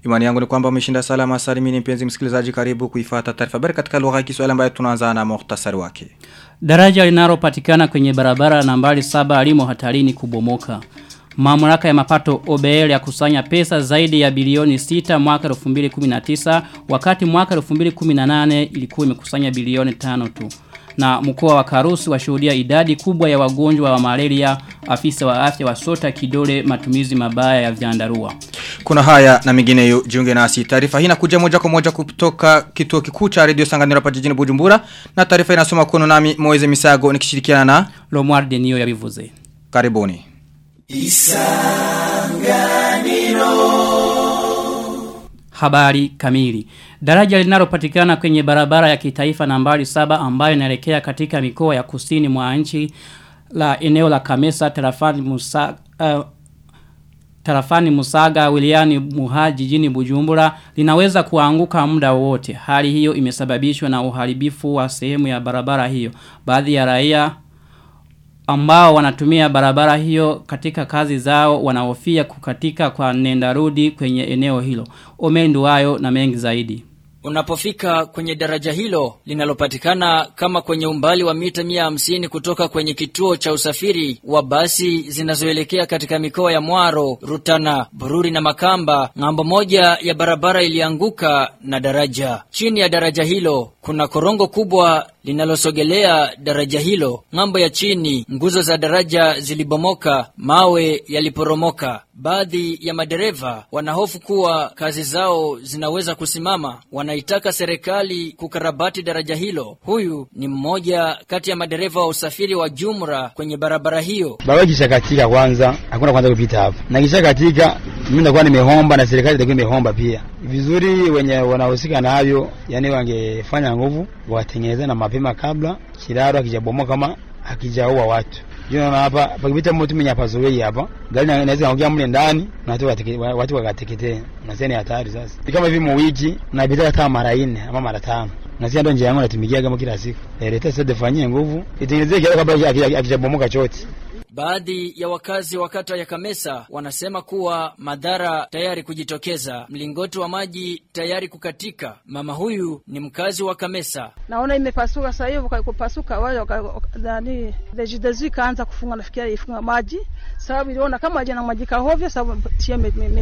Imani yangu ni kwamba umeshinda salama salimini mpenzi msikilizaji karibu kuifuata taarifa habari katika lugha ya Kiswahili ambayo tunaanza na muhtasari wake. Daraja linalopatikana kwenye barabara nambari saba alimo hatarini kubomoka. Mamlaka ya mapato OBL ya kusanya pesa zaidi ya bilioni 6 mwaka 2019 wakati mwaka 2018 ilikuwa imekusanya bilioni 5 tu. Na mkoa wa Karusi washuhudia idadi kubwa ya wagonjwa wa malaria afisa wa afya wa sota kidole matumizi mabaya ya vyandarua. Kuna haya na mengineyo jiunge nasi. Taarifa hii inakuja moja kwa moja kutoka kituo kikuu cha Radio Sanganiro hapa jijini Bujumbura na taarifa inasoma kono nami Moize Misago nikishirikiana na Lomar Denio yabivuze. Karibuni. Habari kamili. Daraja linalopatikana kwenye barabara ya kitaifa nambari saba ambayo inaelekea katika mikoa ya kusini mwa nchi la eneo la Kamesa tarafani Musa uh, tarafani Musaga wiliani Muha jijini Bujumbura linaweza kuanguka muda wote. Hali hiyo imesababishwa na uharibifu wa sehemu ya barabara hiyo. Baadhi ya raia ambao wanatumia barabara hiyo katika kazi zao wanahofia kukatika kwa nendarudi kwenye eneo hilo. Omendu wayo na mengi zaidi. Unapofika kwenye daraja hilo linalopatikana kama kwenye umbali wa mita mia hamsini kutoka kwenye kituo cha usafiri wa basi zinazoelekea katika mikoa ya Mwaro, Rutana, Bururi na Makamba, ng'ambo moja ya barabara ilianguka na daraja. Chini ya daraja hilo kuna korongo kubwa linalosogelea daraja hilo. Ng'ambo ya chini nguzo za daraja zilibomoka, mawe yaliporomoka. Baadhi ya madereva wanahofu kuwa kazi zao zinaweza kusimama. Wanaitaka serikali kukarabati daraja hilo. Huyu ni mmoja kati ya madereva wa usafiri wa jumla kwenye barabara hiyo. Barabara kisha katika kwanza, hakuna kwanza kupita hapo. Na kisha katika mimi nakuwa nimehomba na serikali itakuwa imehomba pia. Vizuri wenye wanahusika na hayo, yani wangefanya nguvu watengeneze na mapema kabla kiraro akijabomoka kama akijaua watu. Juu naona hapa pakipita mtu mwenye pazoei hapa, gari inaweza kuingia mle ndani na watu wateke, watu wakateketee. Na ni hatari sasa. Ni kama hivi mwiki napita hata mara 4 ama mara 5. Na sisi ndo njia yangu natumikia kama kila siku. Leta sasa defanyie nguvu. Itengenezee kiraro kabla akijabomoka chote. Baadhi ya wakazi wa kata ya Kamesa wanasema kuwa madhara tayari kujitokeza, mlingoti wa maji tayari kukatika. Mama huyu ni mkazi wa Kamesa. Naona imepasuka sasa hivi, kupasuka wale nani rejidezu ikaanza kufunga, nafikiria ifunga maji sababu iliona kama jana maji kahovyo, sababu tia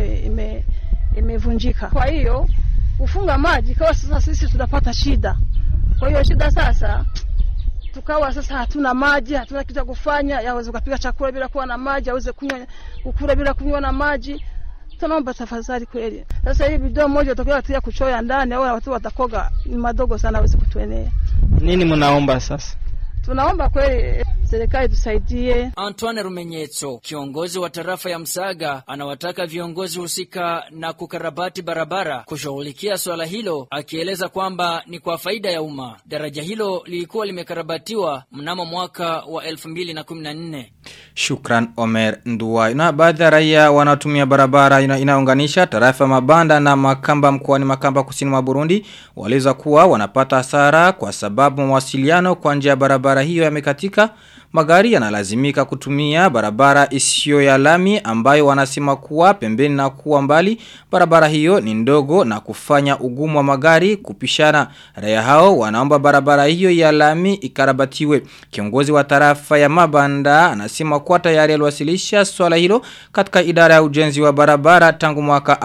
imevunjika. Kwa hiyo kufunga maji kwa sasa sisi tunapata shida. Kwa hiyo shida sasa tukawa sasa hatuna maji, hatuna kitu cha kufanya, yaweze kupika chakula bila kuwa na maji, aweze kunywa kukula bila kunywa na maji. Tunaomba tafadhali kweli. Sasa hii bidhaa moja utakuwa tia kuchoya ndani au watu watakoga ni madogo sana aweze kutuenea. Nini mnaomba sasa? Tunaomba kweli serikali tusaidie. Antoine Rumenyetso, kiongozi wa tarafa ya Msaga, anawataka viongozi husika na kukarabati barabara kushughulikia swala hilo, akieleza kwamba ni kwa faida ya umma. Daraja hilo lilikuwa limekarabatiwa mnamo mwaka wa 2014. Shukran Omer Nduwai. Na baadhi ya raia wanatumia barabara ina, inaunganisha tarafa Mabanda na Makamba mkoani Makamba kusini mwa Burundi waliza kuwa wanapata hasara kwa sababu mawasiliano kwa njia ya barabara hiyo yamekatika. Magari yanalazimika kutumia barabara isiyo ya lami ambayo wanasema kuwa pembeni na kuwa mbali. Barabara hiyo ni ndogo na kufanya ugumu wa magari kupishana. Raia hao wanaomba barabara hiyo ya lami ikarabatiwe. Kiongozi wa tarafa ya Mabanda anasema kuwa tayari aliwasilisha swala hilo katika idara ya ujenzi wa barabara tangu mwaka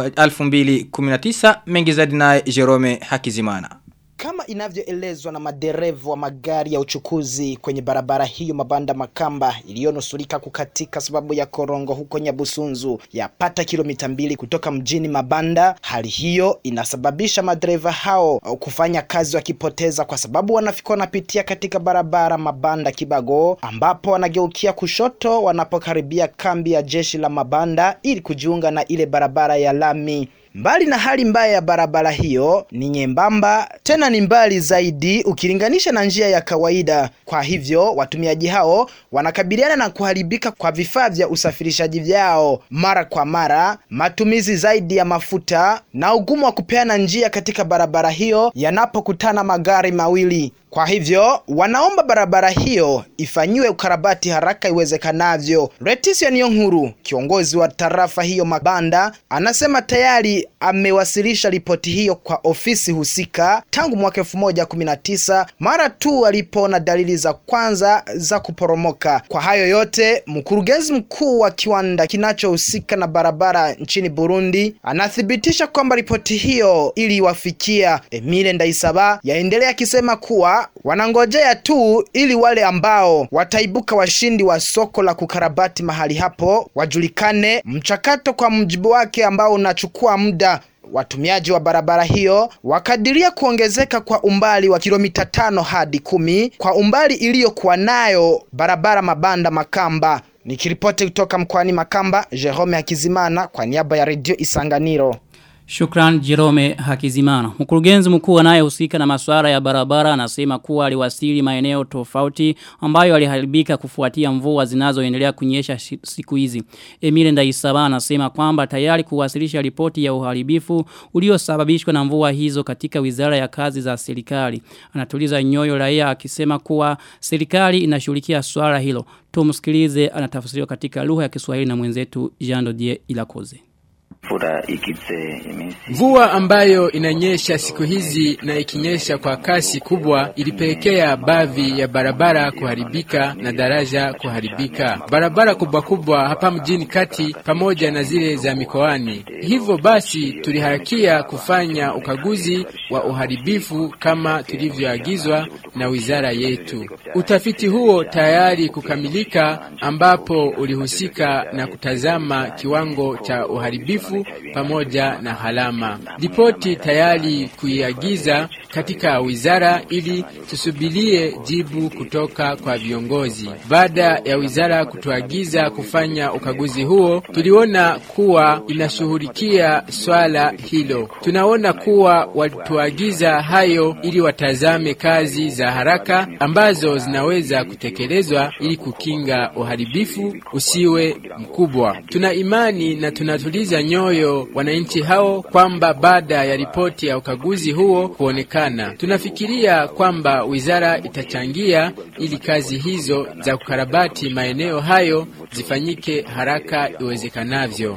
2019 mengi zaidi na Jerome Hakizimana. Kama inavyoelezwa na madereva wa magari ya uchukuzi kwenye barabara hiyo Mabanda Makamba iliyonusurika kukatika sababu ya korongo huko Nyabusunzu yapata kilomita mbili kutoka mjini Mabanda. Hali hiyo inasababisha madereva hao kufanya kazi wakipoteza, kwa sababu wanafika wanapitia katika barabara Mabanda Kibago, ambapo wanageukia kushoto wanapokaribia kambi ya jeshi la Mabanda ili kujiunga na ile barabara ya lami. Mbali na hali mbaya ya barabara hiyo ni nyembamba, tena ni mbali zaidi ukilinganisha na njia ya kawaida. Kwa hivyo watumiaji hao wanakabiliana na kuharibika kwa vifaa vya usafirishaji vyao mara kwa mara, matumizi zaidi ya mafuta na ugumu wa kupeana njia katika barabara hiyo yanapokutana magari mawili. Kwa hivyo wanaomba barabara hiyo ifanyiwe ukarabati haraka iwezekanavyo. Leticia Niyonkuru, kiongozi wa tarafa hiyo Mabanda, anasema tayari amewasilisha ripoti hiyo kwa ofisi husika tangu mwaka 2019 mara tu alipoona dalili za kwanza za kuporomoka. Kwa hayo yote, mkurugenzi mkuu wa kiwanda kinachohusika na barabara nchini Burundi anathibitisha kwamba ripoti hiyo iliwafikia. Emile Ndaisaba yaendelea akisema kuwa wanangojea tu ili wale ambao wataibuka washindi wa soko la kukarabati mahali hapo wajulikane, mchakato kwa mjibu wake ambao unachukua muda Watumiaji wa barabara hiyo wakadiria kuongezeka kwa umbali wa kilomita tano hadi kumi kwa umbali iliyokuwa nayo barabara Mabanda Makamba. Nikiripoti kutoka mkoani Makamba, Jerome Hakizimana kwa niaba ya redio Isanganiro. Shukran Jerome Hakizimana. Mkurugenzi mkuu anayehusika na masuala ya barabara anasema kuwa aliwasili maeneo tofauti ambayo aliharibika kufuatia mvua zinazoendelea kunyesha siku hizi. Emile Ndaisaba anasema kwamba tayari kuwasilisha ripoti ya uharibifu uliosababishwa na mvua hizo katika Wizara ya Kazi za Serikali. Anatuliza nyoyo raia akisema kuwa serikali inashughulikia swala hilo. Tumsikilize anatafsiriwa katika lugha ya Kiswahili na mwenzetu Jean Dodier Ilakoze. Mvua ambayo inanyesha siku hizi na ikinyesha kwa kasi kubwa ilipelekea baadhi ya barabara kuharibika na daraja kuharibika. Barabara kubwa kubwa hapa mjini kati pamoja na zile za mikoani. Hivyo basi tuliharakia kufanya ukaguzi wa uharibifu kama tulivyoagizwa na wizara yetu. Utafiti huo tayari kukamilika ambapo ulihusika na kutazama kiwango cha uharibifu pamoja na halama. Ripoti tayari kuiagiza katika wizara ili tusubirie jibu kutoka kwa viongozi. Baada ya wizara kutuagiza kufanya ukaguzi huo, tuliona kuwa inashughulikia swala hilo. Tunaona kuwa walituagiza hayo ili watazame kazi za haraka ambazo zinaweza kutekelezwa ili kukinga uharibifu usiwe mkubwa. Tuna imani na tunatuliza nyoyo wananchi hao kwamba baada ya ripoti ya ukaguzi huo kuonekana Tunafikiria kwamba wizara itachangia ili kazi hizo za kukarabati maeneo hayo zifanyike haraka iwezekanavyo.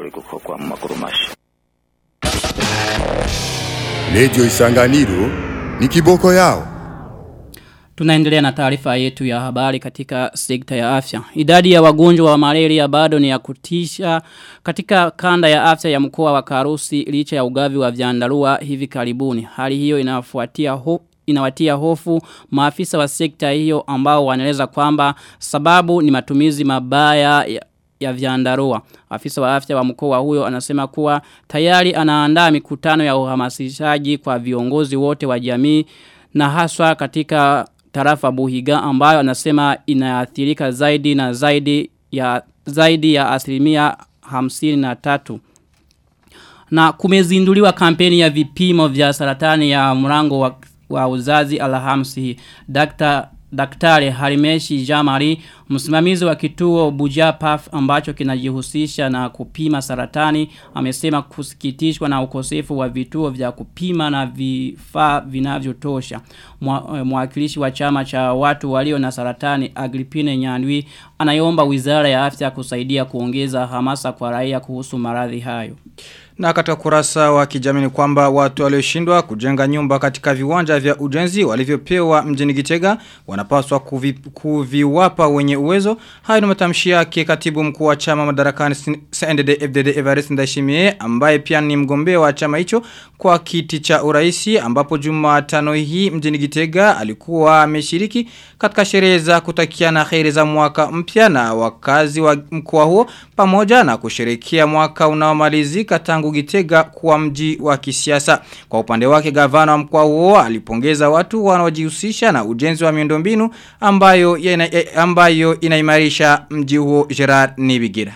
Redio Isanganiro ni kiboko yao. Tunaendelea na taarifa yetu ya habari katika sekta ya afya. Idadi ya wagonjwa wa malaria bado ni ya kutisha katika kanda ya afya ya mkoa wa Karusi licha ya ugavi wa vyandarua hivi karibuni. Hali hiyo inafuatia hofu inawatia hofu maafisa wa sekta hiyo ambao wanaeleza kwamba sababu ni matumizi mabaya ya, ya vyandarua. Afisa wa afya wa mkoa huyo anasema kuwa tayari anaandaa mikutano ya uhamasishaji kwa viongozi wote wa jamii na haswa katika tarafa Buhiga ambayo anasema inaathirika zaidi na zaidi ya zaidi ya asilimia hamsini na tatu. Na kumezinduliwa kampeni ya vipimo vya saratani ya mrango wa, wa uzazi alhamsi. Dr. Daktari Harimeshi Jamari, msimamizi wa kituo Bujapaf ambacho kinajihusisha na kupima saratani, amesema kusikitishwa na ukosefu wa vituo vya kupima na vifaa vinavyotosha. Mwakilishi wa chama cha watu walio na saratani Agripine Nyandwi anaiomba Wizara ya Afya kusaidia kuongeza hamasa kwa raia kuhusu maradhi hayo. Na katika kurasa wa kijamii ni kwamba watu walioshindwa kujenga nyumba katika viwanja vya ujenzi walivyopewa mjini Gitega wanapaswa kuvi, kuviwapa wenye uwezo. Hayo ni matamshi yake katibu mkuu wa chama madarakani CNDD FDD Evariste Ndayishimiye ambaye pia ni mgombea wa chama hicho kwa kiti cha uraisi ambapo Jumatano hii mjini Gitega alikuwa ameshiriki katika sherehe za kutakiana kheri za mwaka mpya na wakazi wa mkoa huo pamoja na kusherehekea mwaka unaomalizika tangu Gitega kuwa mji wa kisiasa. Kwa upande wake gavana wa mkoa huo alipongeza watu wanaojihusisha na ujenzi wa miundombinu ambayo ina, ambayo inaimarisha mji huo Gerard Nibigira.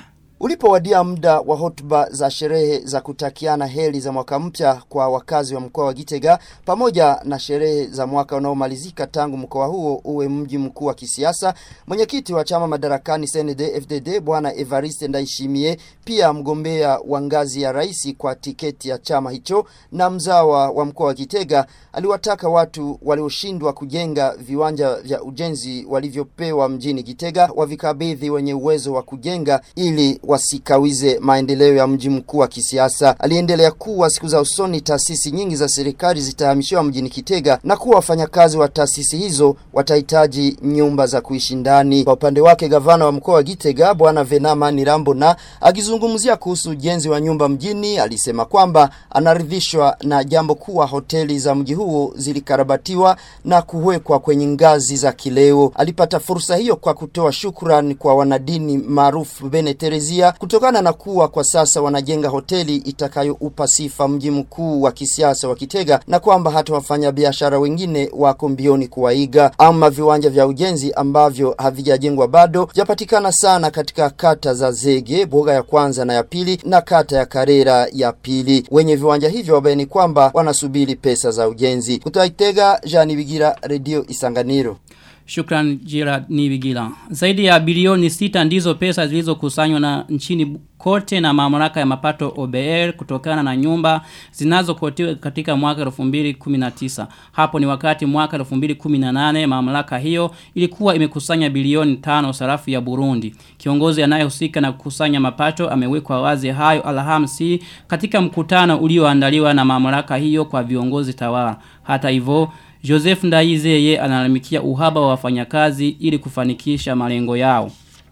Ulipowadia muda wa hotuba za sherehe za kutakiana heri za mwaka mpya kwa wakazi wa mkoa wa Gitega pamoja na sherehe za mwaka unaomalizika tangu mkoa huo uwe mji mkuu wa kisiasa, mwenyekiti wa chama madarakani CND FDD bwana Evariste Ndayishimiye, pia mgombea wa ngazi ya rais kwa tiketi ya chama hicho na mzawa wa mkoa wa Gitega, aliwataka watu walioshindwa kujenga viwanja vya ujenzi walivyopewa mjini Gitega wavikabidhi wenye uwezo wa kujenga ili wasikawize maendeleo ya mji mkuu wa kisiasa. Aliendelea kuwa siku za usoni taasisi nyingi za serikali zitahamishiwa mjini Kitega na kuwa wafanyakazi wa taasisi hizo watahitaji nyumba za kuishi ndani. Kwa upande wake, gavana wa mkoa wa Gitega bwana Venama Nirambona akizungumzia kuhusu ujenzi wa nyumba mjini alisema kwamba anaridhishwa na jambo kuwa hoteli za mji huo zilikarabatiwa na kuwekwa kwenye ngazi za kileo. Alipata fursa hiyo kwa kutoa shukrani kwa wanadini maarufu Bene Terezia kutokana na kuwa kwa sasa wanajenga hoteli itakayoupa sifa mji mkuu wa kisiasa wa Kitega na kwamba hata wafanyabiashara wengine wako mbioni kuwaiga. Ama viwanja vya ujenzi ambavyo havijajengwa bado vyapatikana sana katika kata za Zege, Boga ya kwanza na ya pili na kata ya Karera ya pili. Wenye viwanja hivyo wabaini kwamba wanasubiri pesa za ujenzi. Kutoka Kitega, Jani Bigira, Radio Isanganiro. Shukran Jira Nibigila. Zaidi ya bilioni sita ndizo pesa zilizokusanywa na nchini kote na mamlaka ya mapato OBR kutokana na nyumba zinazokotiwa katika mwaka 2019. Hapo ni wakati mwaka 2018 mamlaka hiyo ilikuwa imekusanya bilioni tano sarafu ya Burundi. Kiongozi anayehusika na kukusanya mapato amewekwa wazi hayo Alhamisi katika mkutano ulioandaliwa na mamlaka hiyo kwa viongozi tawala. Hata hivyo Joseph Ndaizeye analalamikia uhaba wa wafanyakazi ili kufanikisha malengo yao.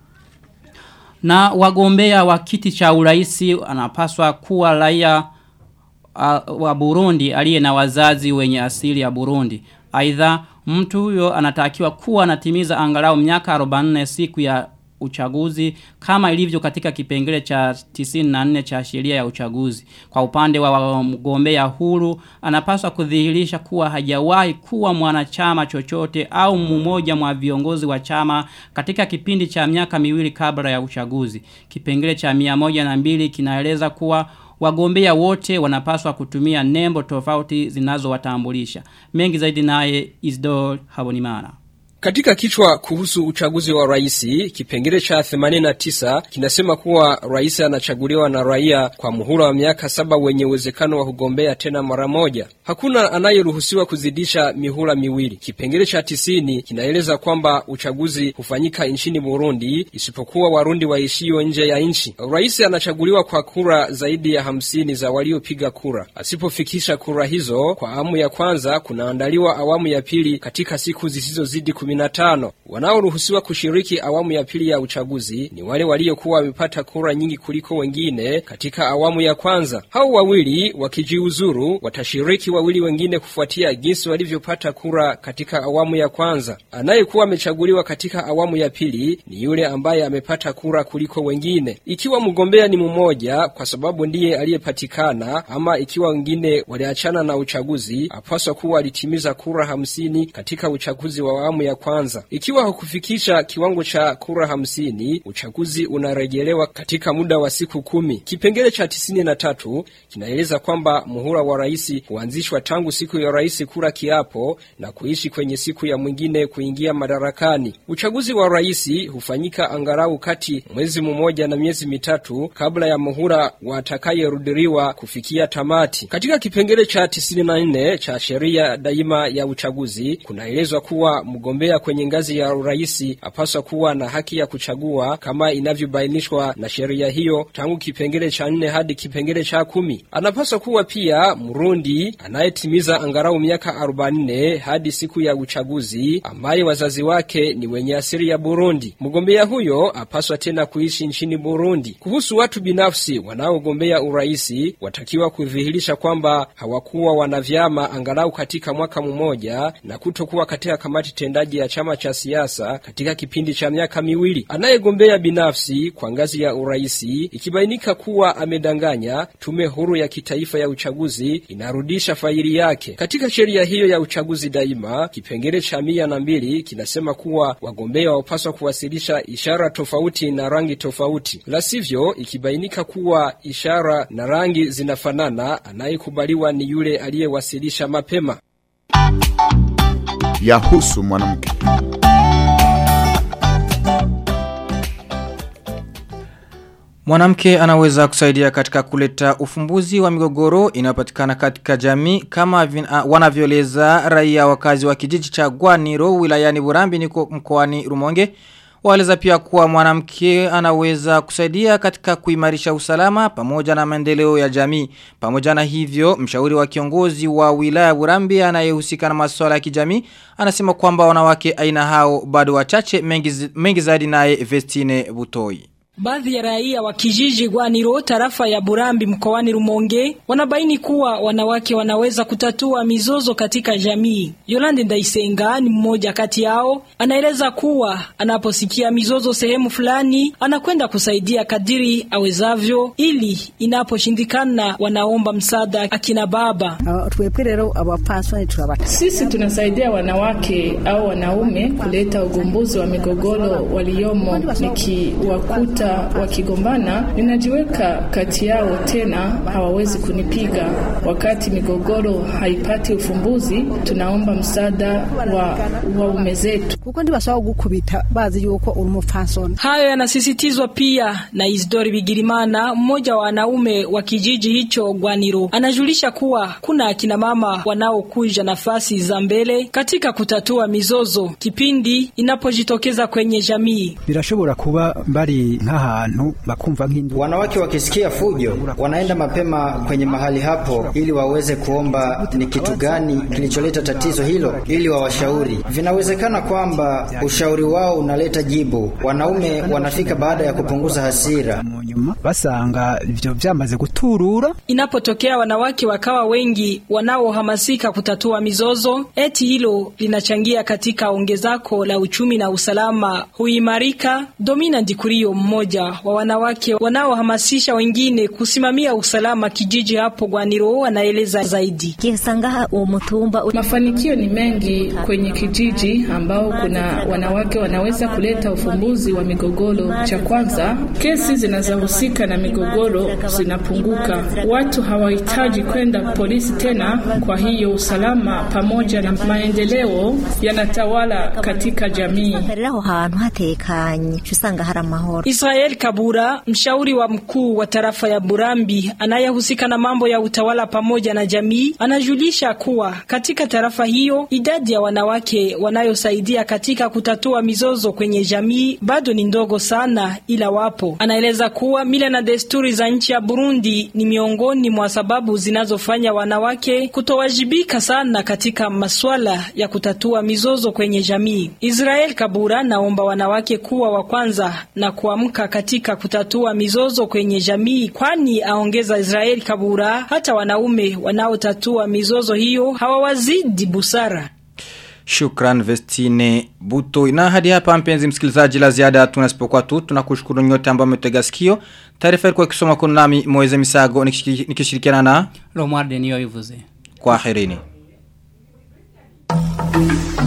Na wagombea wa kiti cha uraisi anapaswa kuwa raia uh, wa Burundi aliye na wazazi wenye asili ya Burundi. Aidha mtu huyo anatakiwa kuwa anatimiza angalau miaka 44 siku ya uchaguzi kama ilivyo katika kipengele cha 94 cha sheria ya uchaguzi. Kwa upande wa mgombea huru anapaswa kudhihirisha kuwa hajawahi kuwa mwanachama chochote au mmoja mwa viongozi wa chama katika kipindi cha miaka miwili kabla ya uchaguzi. Kipengele cha 102 kinaeleza kuwa wagombea wote wanapaswa kutumia nembo tofauti zinazowatambulisha. Mengi zaidi naye Isdor Habonimana. Katika kichwa kuhusu uchaguzi wa raisi, kipengele cha 89 kinasema kuwa rais anachaguliwa na raia kwa muhula wa miaka saba wenye uwezekano wa kugombea tena mara moja. Hakuna anayeruhusiwa kuzidisha mihula miwili. Kipengele cha tisini kinaeleza kwamba uchaguzi hufanyika nchini Burundi isipokuwa Warundi waishio nje ya nchi. Rais anachaguliwa kwa kura zaidi ya hamsini za waliopiga kura. Asipofikisha kura hizo kwa awamu ya kwanza, kunaandaliwa awamu ya pili katika siku zisizozidi 15. Wanaoruhusiwa kushiriki awamu ya pili ya uchaguzi ni wale waliokuwa wamepata kura nyingi kuliko wengine katika awamu ya kwanza. Hao wawili wakijiuzuru, watashiriki wawili wengine kufuatia jinsi walivyopata kura katika awamu ya kwanza. Anayekuwa amechaguliwa katika awamu ya pili ni yule ambaye amepata kura kuliko wengine. Ikiwa mgombea ni mmoja kwa sababu ndiye aliyepatikana, ama ikiwa wengine waliachana na uchaguzi, apaswa kuwa alitimiza kura hamsini katika uchaguzi wa awamu ya kwanza. Ikiwa hukufikisha kiwango cha kura hamsini, uchaguzi unarejelewa katika muda wa siku kumi. Kipengele cha tisini na tatu kinaeleza kwamba muhula wa rais huanzishwa tangu siku ya rais kura kiapo na kuishi kwenye siku ya mwingine kuingia madarakani. Uchaguzi wa rais hufanyika angalau kati mwezi mmoja na miezi mitatu kabla ya muhula watakayerudiriwa kufikia tamati. Katika kipengele cha tisini na nne cha sheria daima ya uchaguzi kunaelezwa kuwa mgombea kwenye ngazi ya urais apaswa kuwa na haki ya kuchagua kama inavyobainishwa na sheria hiyo tangu kipengele cha nne hadi kipengele cha kumi. Anapaswa kuwa pia Mrundi anayetimiza angalau miaka 44 hadi siku ya uchaguzi ambaye wazazi wake ni wenye asili ya Burundi. Mgombea huyo apaswa tena kuishi nchini Burundi. Kuhusu watu binafsi wanaogombea uraisi, watakiwa kudhihirisha kwamba hawakuwa wana vyama angalau katika mwaka mmoja na kutokuwa katika kamati tendaji ya chama cha siasa katika kipindi cha miaka miwili. Anayegombea binafsi kwa ngazi ya uraisi ikibainika kuwa amedanganya, tume huru ya kitaifa ya uchaguzi inarudisha faili yake. Katika sheria hiyo ya uchaguzi daima, kipengele cha mia na mbili kinasema kuwa wagombea wapaswa kuwasilisha ishara tofauti na rangi tofauti, la sivyo ikibainika kuwa ishara na rangi zinafanana, anayekubaliwa ni yule aliyewasilisha mapema. Yahusu mwanamke. Mwanamke anaweza kusaidia katika kuleta ufumbuzi wa migogoro inayopatikana katika jamii kama vin, uh, wanavyoeleza raia wakazi wa kijiji cha Gwaniro wilayani Burambi niko mkoani Rumonge. Waeleza pia kuwa mwanamke anaweza kusaidia katika kuimarisha usalama pamoja na maendeleo ya jamii. Pamoja na hivyo, mshauri wa kiongozi wa wilaya Burambi anayehusika na masuala ya kijamii anasema kwamba wanawake aina hao bado wachache mengi, mengi zaidi naye Vestine Butoi. Baadhi ya raia wa kijiji Gwaniro tarafa ya Burambi mkoani Rumonge wanabaini kuwa wanawake wanaweza kutatua mizozo katika jamii. Yolande Ndaisenga ni mmoja kati yao, anaeleza kuwa anaposikia mizozo sehemu fulani anakwenda kusaidia kadiri awezavyo, ili inaposhindikana wanaomba msaada akina baba. Sisi tunasaidia wanawake au wanaume kuleta ugumbuzi wa migogoro waliomo, nikiwakuta wakigombana ninajiweka kati yao, tena hawawezi kunipiga. Wakati migogoro haipati ufumbuzi, tunaomba msaada wa waume zetu. Hayo yanasisitizwa pia na Isidori Bigirimana, mmoja wa wanaume wa kijiji hicho Gwaniro. Anajulisha kuwa kuna akina mama wanaokuja nafasi za mbele katika kutatua mizozo kipindi inapojitokeza kwenye jamii. birashobora kuba bari nk'ahantu bakumva nk'indu Wanawake wakisikia fujo wanaenda mapema kwenye mahali hapo ili waweze kuomba ni kitu gani kilicholeta tatizo hilo ili wawashauri. Vinawezekana kwamba ushauri wao unaleta jibu. Wanaume wanafika baada ya kupunguza hasira. nyuma basanga ivyo vyamaze guturura Inapotokea wanawake wakawa wengi wanaohamasika kutatua mizozo, eti hilo linachangia katika ongezako la uchumi na usalama huimarika. Domina Ndikurio, mmoja wa wanawake wanaohamasisha wengine kusimamia usalama kijiji hapo Gwaniro, anaeleza zaidi. Mafanikio ni mengi kwenye kijiji ambao kuna wanawake wanaweza kuleta ufumbuzi wa migogoro. Cha kwanza, kesi zinazohusika na migogoro zinapunguka. Watu hawahitaji kwenda polisi tena, kwa hiyo usalama pamoja na maendeleo yanatawala katika jamii. Israel Kabura, mshauri wa mkuu wa tarafa ya Burambi anayehusika na mambo ya utawala pamoja na jamii, anajulisha kuwa katika tarafa hiyo idadi ya wanawake wanayosaidia katika kutatua mizozo kwenye jamii bado ni ndogo sana, ila wapo. Anaeleza kuwa mila na desturi za nchi ya Burundi ni miongoni mwa sababu zinazofanya wanawake kutowajibika sana katika masuala ya kutatua mizozo kwenye jamii. Israel Kabura naomba wanawake kuwa wa kwanza na kuamka katika kutatua mizozo kwenye jamii, kwani aongeza Israel Kabura, hata wanaume wanaotatua mizozo hiyo hawawazidi busara. Shukran Vestine Buto. Na hadi hapa mpenzi msikilizaji la ziada tunasipokuwa tu tunakushukuru nyote ambao mmetega sikio. Taarifa ilikuwa ikisoma kuna nami Moize Misago nikishiriki- nikishirikiana na Romualde niyo ivuze. kwa herini.